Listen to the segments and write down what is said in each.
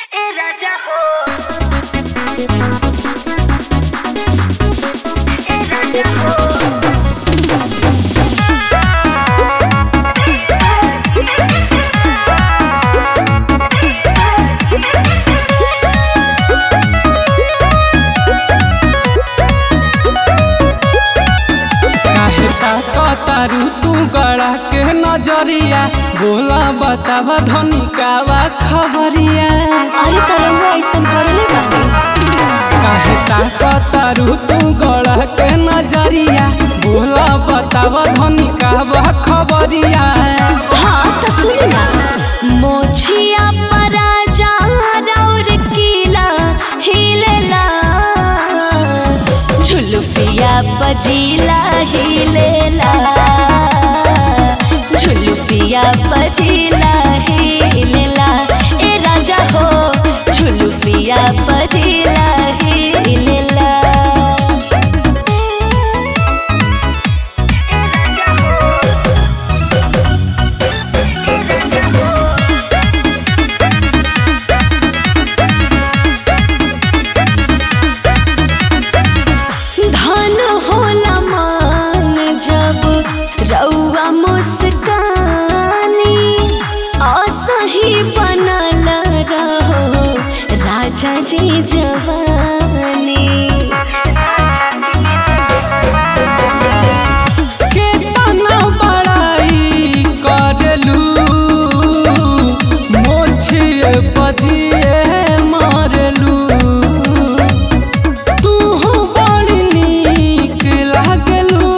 ए राजा हो ए राजा हो काहे ताकतारू तू गड़ा के नजरिया बोला बतावा धनी कावा खबरिया अरे तरंगा ऐसन पड़ले बाटे काहे ताकतारू तू गड़ा के नजरिया बोला बतावा धनी कावा खबरिया हाँ तो सुन ना मोछिया पराजा राउर कीला हिलेला झुलुफिया बजीला हिलेला झुलुफिया बजीला हिलेला ए राजा हो झुलुफिया बजीला हिलेला धन होला मान जब रउआ मुस्कानी असही बनल रहो राजा जी जवानी केतना बड़ाई करलू मोछिए पजिए मारलू तू बड़ी नीक लागलू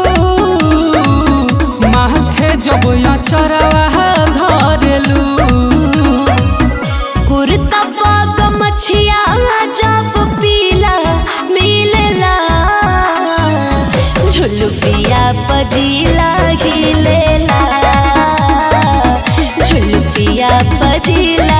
माथे जब अचरवा धरलू कुर्ता पाग मछिया जब पीला मिलेला झुलुफिया पजीला हिलेला झुलुफिया पजीला